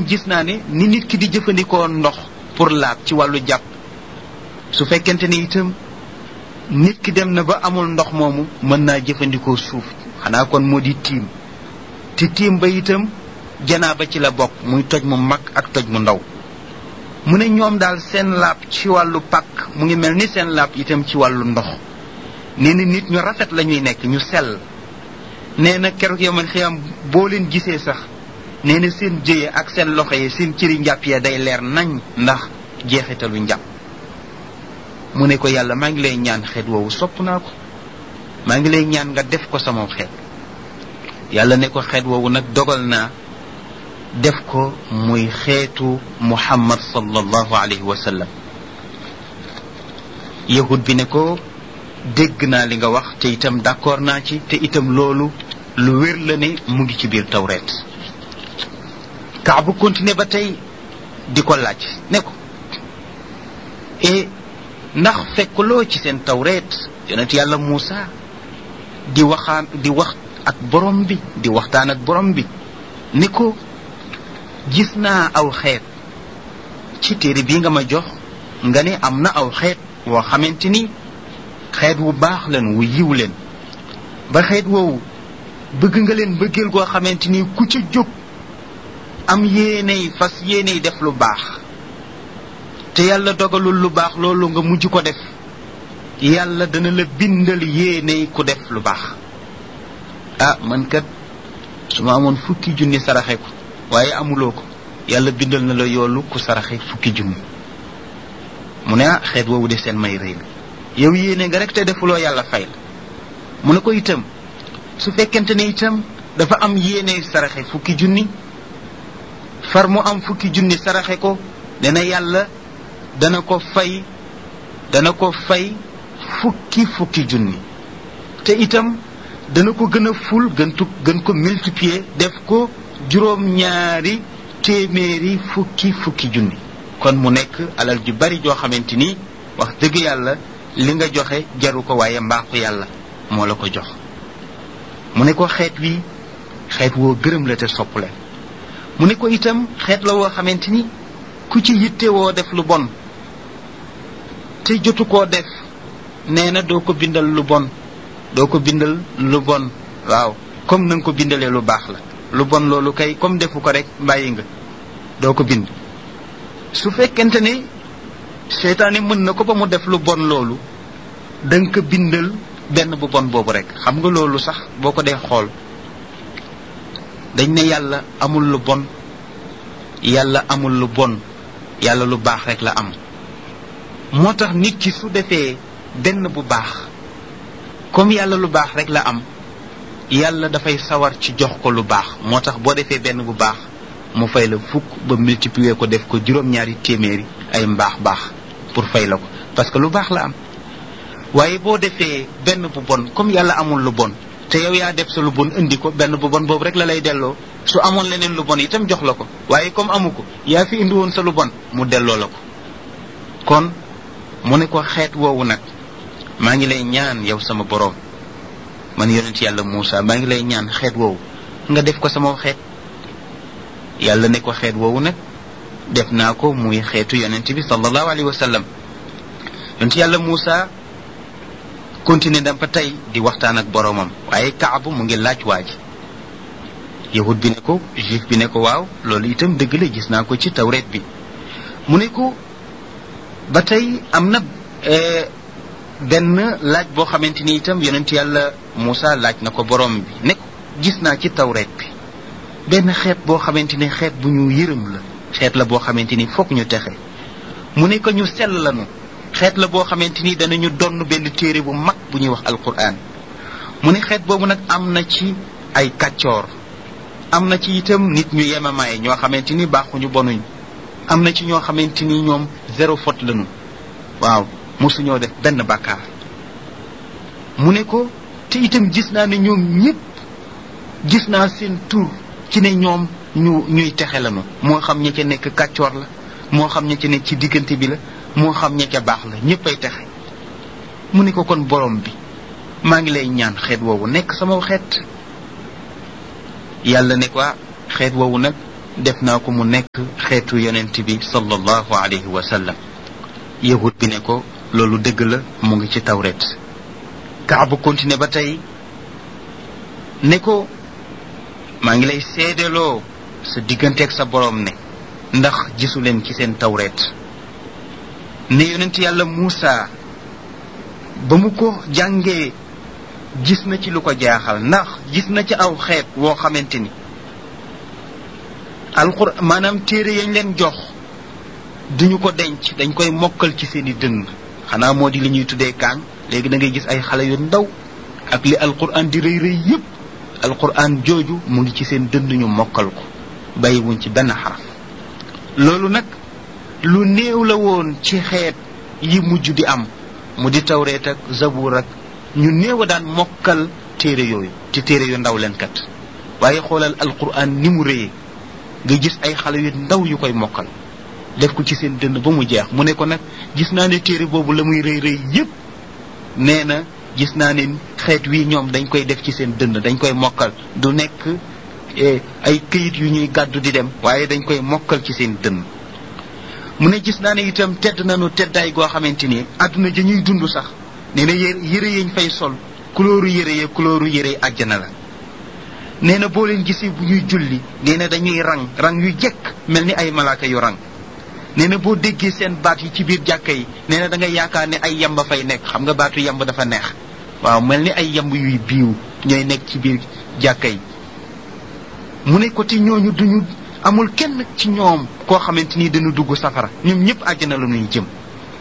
gis naa ne ni nit ki di jëfandikoo ndox pour laab ci wàllu jàpp su fekkente ni itam nit ki dem na ba amul ndox moomu mën naa jëfandikoo suuf xanaa kon moo di tiim te tiim ba itam janaaba ci la bokk muy toj mu mag ak toj mu ndaw mu ne ñoom daal seen laab ci wàllu pàkk mu ngi mel ni seen laab itam ci wàllu ndox nee na nit ñu rafet la ñuy nekk ñu sell nee na keroog yow man xiyam boo leen gisee sax nee na seen jëye ak seen loxo yi seen cëri njàpp ya day leer nañ ndax jeexitalu njàpp mu ne ko yàlla maa ngi lay ñaan xeet woowu sopp naa ko maa ngi lay ñaan nga def ko sama xeet yàlla ne ko xeet woowu nag dogal naa def ko muy xeetu muhammad sallallahu alayhi wa sallam yahud bi ne ko dégg naa li nga wax te itam d'accord naa ci te itam loolu lu wér la ne mu ngi ci biir tawreet kaabu continué ba tey di ko laaj ne ko e ndax fekkuloo ci seen tawreet yonent yàlla Muusa di waxaan di wax ak borom bi di waxtaan ak borom bi ni ko gis naa aw xeet ci téere bii nga ma jox nga ne am na aw xeet woo xamante ni xeet wu baax leen wu yiw leen ba xeet woowu bëgg nga leen bëggeel goo xamante ni ku ca jóg am yéeney fas yéeney def lu baax te yàlla dogalul lu baax loolu nga mujj ko def yàlla dana la bindal yéeney ku def lu baax ah man kat su ma amoon fukki junni saraxe ko waaye amuloo ko yàlla bindal na la yoolu ku saraxe fukki junni mu ne ah xeet woowu de seen may rëy la yow yéene nga rek te defuloo yàlla fay la mu ne ko itam su fekkente ne itam dafa am yéene saraxe fukki junni far mu am fukki junni saraxe ko dana yàlla dana ko fay dana ko fay fukki fukki junni te itam dana ko gën a ful gën tu gën ko multiplier def ko juróom ñaari téeméeri fukki fukki junni kon mu nekk alal ju bari joo xamante ni wax dëgg yàlla li nga joxe jaru ko waaye mbaaxu yàlla moo la ko jox mu ne ko xeet wi xeet woo gërëm la te sopp leen mu ne ko itam xeet la woo xamante ni ku ci yitte woo def lu bon te jotu koo def nee na doo ko bindal lu bon doo ko bindal lu bon waaw comme na nga ko bindalee lu baax la lu bon loolu kay comme defu ko rek bàyyi nga doo ko bind su fekkente ne seytaane mën na ko ba mu def lu bon loolu da nga ko bindal benn bu bon boobu rek xam nga loolu sax boo ko dee xool dañ ne yàlla amul lu bon yàlla amul lu bon yàlla lu baax rek la am moo tax nit ki su defee benn bu baax comme yàlla lu baax rek la am yàlla dafay sawar ci jox ko lu baax moo tax boo defee benn bu baax mu fay la fukk ba multiplier ko def ko juróom-ñaari téeméeri ay mbaax baax pour fay la ko parce que lu baax la am waaye boo defee benn bu bon comme yàlla amul lu bon te yow yaa def sa lu bon indi ko benn bu bon boobu rek la lay delloo su amoon leneen lu bon itam jox la ko waaye comme amu ko yaa fi indi woon sa lu bon mu delloo la ko kon mu ne ko xeet woowu nag maa ngi lay ñaan yow sama boroom man yonent yàlla Muusa maa ngi lay ñaan xeet woowu nga def ko sama xeet yàlla ne ko xeet woowu nag def naa ko muy xeetu yonent bi sallallahu alayhi wa sallam yonent yàlla Muusa continué na ba tey di waxtaan ak boroomam waaye kaabu mu ngi laaj waa ji yahud bi ne ko juif bi ne ko waaw loolu itam dëgg la gis naa ko ci tawreet bi mu ne ko ba tey am na benn laaj boo xamante ni itam yonent yàlla Muusa laaj na ko boroom bi ne ko gis naa ci tawreet bi benn xeet boo xamante ni xeet bu ñu yërëm la xeet la boo xamante ni fokk ñu texe mu ne ko ñu sell lanu xeet la boo xamante ni danañu donn benn téere bu mag bu ñuy wax alquran mu ne xeet boobu nag am na ci ay kàccoor am na ci itam nit ñu yemamaay ñoo xamante ni baaxuñu bonuñ am na ci ñoo xamante ni ñoom zéro faute lañu waaw mosuñoo def benn bàkkaar mu ne ko te itam gis naa ne ñoom ñëpp gis naa seen tur ci ne ñoom ñu ñuy texe lañu moo xam ña ca nekk kàccoor la moo xam ña ca nekk ci diggante bi la moo xam ña ca baax la ñëpp ay texe mu ne ko kon borom bi maa ngi lay ñaan xeet woowu nekk sama xeet yàlla ne ko xeet woowu nag def naa ko mu nekk xeetu yonent bi sallallahu alayhi wa sallam yahud bi ne ko loolu dëgg la mu ngi ci tawret kaabu continué ba tey ne ko maa ngi lay seedeloo sa digganteeg sa boroom ne ndax gisu leen ci seen tawret ne yonent yàlla Muusa ba mu ko jàngee gis na ci lu ko jaaxal ndax gis na ci aw xeet woo xamante ni alxur maanaam téere yañ leen jox duñu ko denc dañ koy mokkal ci seeni dënn xanaa moo di li ñuy tuddee kaang léegi da ngay gis ay xale yu ndaw ak li alquran di rëy rëy yépp alquran jooju mu ngi ci seen dënn ñu mokkal ko bàyyiwuñ ci benn xaraf loolu nag lu néew la woon ci xeet yi mujj di am mu di tawreet ak zabuur ak ñu néew a daan mokkal téere yooyu te téere yu ndaw leen kat waaye xoolal alquran ni mu rëyee nga gis ay xale yu ndaw yu koy mokkal def ko ci seen dënn ba mu jeex mu ne ko nag gis naa ne téere boobu la muy rëy rëy yépp nee na gis naa ne xeet wi ñoom dañ koy def ci seen dënn dañ koy mokkal du nekk ay këyit yu ñuy gàddu di dem waaye dañ koy mokkal ci seen dënn mu ne gis naa ne itam tedd nañu teddaay goo xamante ni àdduna ja ñuy dund sax nee na yére yére yañ fay sol kulóoru yére ya kulóoru yére àjjana la nee na boo leen gisee bu ñuy julli nee na dañuy rang rang yu jekk mel ni ay malaaka yu rang nee na boo déggee seen baat yi ci biir jàkka yi nee na da nga yaakaar ne ay yamba fay nekk xam nga baatu yamba dafa neex waaw mel ni ay yamb yuy biiw ñooy nekk ci biir jàkka yi mu ne ko te ñooñu duñu amul kenn ci ñoom koo xamante ni dañu dugg safara ñoom ñëpp àjjana la ñuy jëm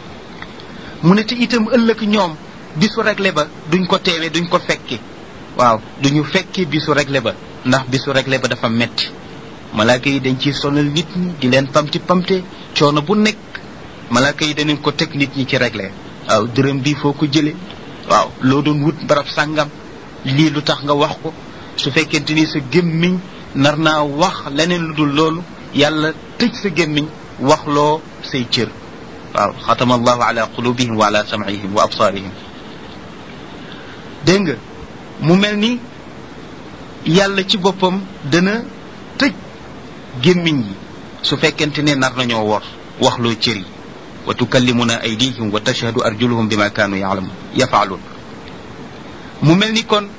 mu ne te itam ëllëg ñoom bisu regle ba duñ ko teewee duñ ko fekke waaw duñu fekkee bisu regle ba ndax bisu regle ba dafa metti malaaka yi dañ ciy sonal nit ñi di leen pamti pamte coono bu nekk malaaka yi danañ ko teg nit ñi ci regle waaw dërëm bi foo ko jële waaw loo doon wut barab sàngam lii lu tax nga wax ko su fekkente ni sa gémmiñ nar naa wax leneen lu dul loolu yàlla tëj sa gémmiñ wax loo say cër waaw xatama allahu ala qulubihim wa ala sam'ihim wa absaarihim dégg nga mu mel ni yàlla ci boppam dana tëj gémmiñ yi su fekkente ne nar nañoo wor wax loo cër yi wa tukallimuna aydihim wa tashhadu arjuluhum bima kaanu yaalamun yafaaluun mu mel ni kon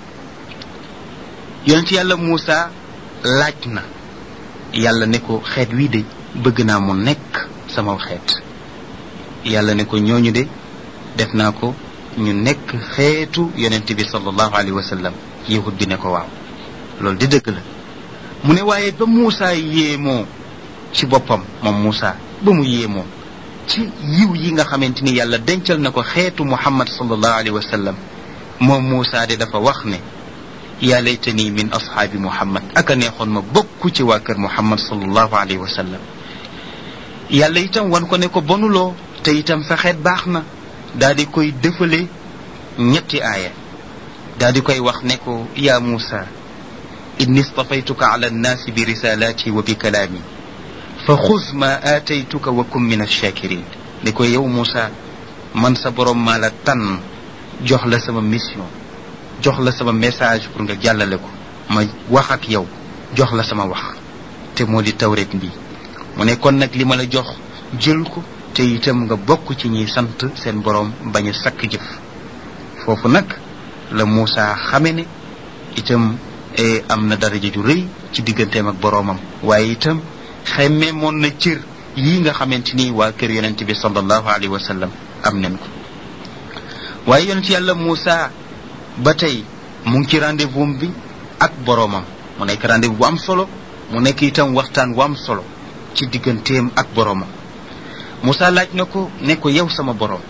yonent yàlla Muusa laaj na yàlla ne ko xeet wii de bëgg naa mu nekk sama xeet yàlla ne ko ñooñu de def naa ko ñu nekk xeetu yonent bi sallallahu alayhi wa sallam yahud bi ne ko waaw loolu di dëgg la mu ne waaye ba Muusa yéemoo ci boppam moom Muusa ba mu yéemoo ci yiw yi nga xamante ni yàlla dencal na ko xeetu Muhammad sallallahu alayhi wa sallam moom Muusa de dafa wax ne yaa laytani min ashaabi Muhammad aka neexoon ma bokk ci waa kër Muhammad sallallahu alayhi wa sallam yàlla itam wan ko ne ko bonuloo te itam sa xeet baax na daal di koy dëfale ñetti aaya daal di koy wax ne ko yaa Muusa inni stafaytuka ala annaasi bi risalaati wa bi kalaami fa xuz ma aataytuka wa kun min alshakirin ne ko yow Muusa man sa borom maa la tànn jox la sama mission jox la sama message pour nga jàllale ko ma wax ak yow jox la sama wax te moo di tawret bi mu ne kon nag li ma la jox jël ko te itam nga bokk ci ñiy sant seen borom bañ a sakk jëf foofu nag la Muusa xame ne itam am na daraja ju rëy ci digganteem ak boroomam waaye itam xemme moon na cër yii nga xamante ni waa kër yonent bi sallallahu alayhi wa sallam am nañ ko waaye yonent yàlla Muusa ba tey mu ngi ci rendez-vous bi ak boroomam mu nekk rendez-vous bu am solo mu nekk itam waxtaan bu am solo ci digganteem ak boroomam Muusa laaj na ko ne ko yow sama boroom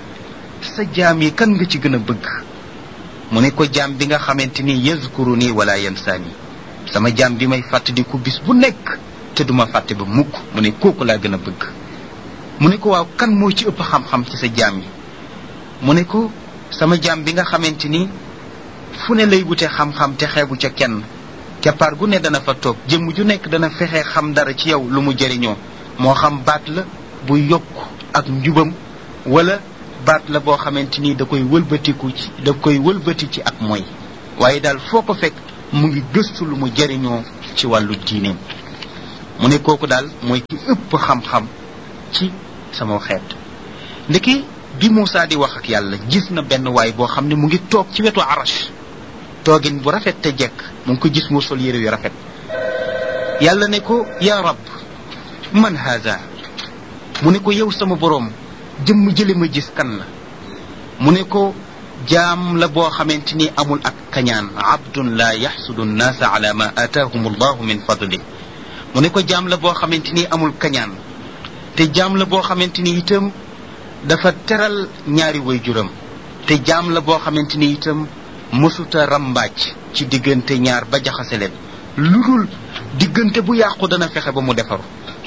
sa jaam yi kan nga ci gën a bëgg mu ne ko jaam bi nga xamante ni yazkuru nii wala yansaani sama jaam bi may fàttaliku bis bu nekk te duma fàtte ba mukk mu ne kooku laa gën a bëgg mu ne ko waaw kan moo ci ëpp xam-xam ci sa jaam yi mu ne ko sama jaam bi nga xamante ni fu ne lay wute xam-xam te xeebu ca kenn keppaar gu ne dana fa toog jëmm ju nekk dana fexe xam dara ci yow lu mu jëriñoo moo xam baat la bu yokk ak njubam wala baat la boo xamante ni da koy wëlbatiku ci da koy wëlbati ci ak mooy waaye daal foo ko fekk mu ngi gëstu lu mu jëriñoo ci wàllu diineem mu ne kooku daal mooy ki ëpp xam-xam ci sama xeet ndeke bi Moussa di wax ak yàlla gis na benn waay boo xam ne mu ngi toog ci wetu arash toogin bu rafet te jekk mu ngi ko gis mu sol yére yu rafet yàlla ne ko yaa rab man haada mu ne ko yow sama boroom jëmm jële ma gis kan la mu ne ko jaam la boo xamante ni amul ak kañaan abdun la yaxsudu nnaasa ala ma aataahum allahu min fadli mu ne ko jaam la boo xamante ni amul kañaan te jaam la boo xamante ni itam dafa teral ñaari waajuram te jaam la boo xamante ni itam mësuta rambaaj ci diggante ñaar ba jaxase leen lu dul diggante bu yàqu dana fexe ba mu defaru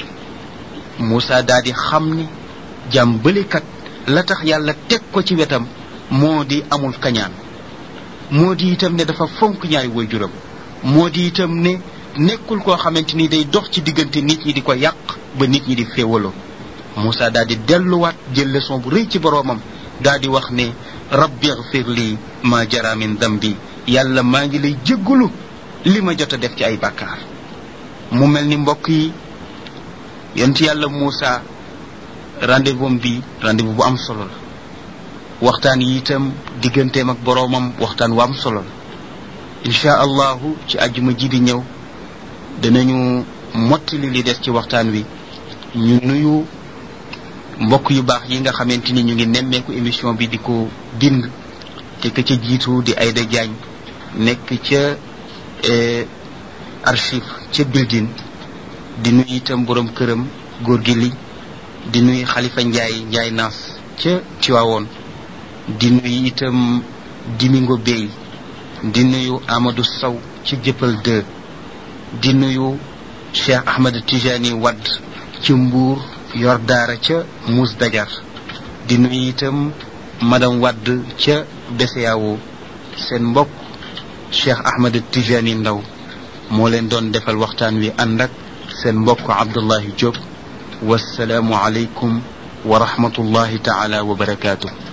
Moussa daal di xam ni jaam bëlikat la tax yàlla teg ko ci wetam moo di amul kañaan moo di itam ne dafa fonk ñaari waajuram moo di itam ne nekkul koo xamante ni day dox ci diggante nit ñi di ko yàq ba nit ñi di féewaloo Moussa daal di delluwaat jël leçon bu rëy ci boroomam daal di wax ne rabbi igfir lii ma jara min dambi yàlla maa ngi lay jéggalu li ma jot a def ci ay bàkkaar mu mel ni mbokk yi yonent yàlla Moussa rendez-vous bi rendez-vous bu am solo la waxtaan yi itam digganteem ak boroomam waxtaan wu am solo la incha allahu ci àjjuma ji di ñëw danañu mottali li des ci waxtaan wi ñu nuyu mbokk yu baax yi nga xamante ni ñu ngi nemmeeku émission bi di ko bind te ka ca jiitu di Aïda Diagne nekk ca archive ca building di nuyu itam borom këram góor gi li di nuyu xalifa njaay njaay naas ca Tiwaawoon di nuyu itam Dimingo Bey di nuyu Amadou Sow ci jëppal 2 di nuyu Cheikh Ahmed Tijani Wadd ci Mbuur yor daara ca Mous Dajar di nuyu itam madame Wadd ca BCEAO seen mbokk Cheikh Ahmed Tijani Ndaw moo leen doon defal waxtaan wi ànd ak seen mbokk Abdullahi Diop wasalaamu aleykum wa rahmatullahi taala wa barakaatu